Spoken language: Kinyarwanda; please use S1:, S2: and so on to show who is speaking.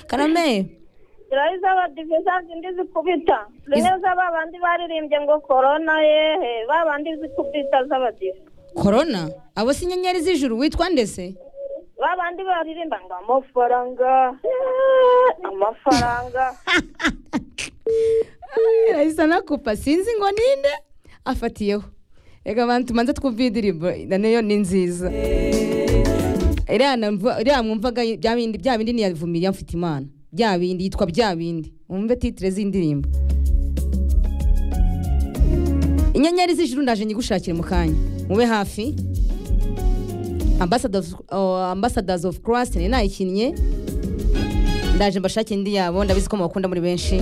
S1: karame
S2: ziriya z'abadive za zindi zikubita zimwe za babandi baririmbye ngo korona yehe babandi zikubita z'abadive
S1: korona abo si inyenyeri z'ijuru witwa ndese
S2: babandi baririmba ngo amafaranga amafaranga
S1: arahise anakupa sinzi ngo ninde afatiyeho reka abantu tumanze twumve indirimbo nayo ni nziza iriya namva- iriya mwumvaga bya bindi bya bindi niyavumiye mfite imana bya bindi yitwa bya bindi wumve titire z'indirimbo inyenyeri z'ijuru ndaje nyigushakire mu kanya mube hafi Ambassadors, oh, ambassadors of christ ni nayikinnye ndaje mbashakire indi yabo ndabizi ko mubakunda muri benshi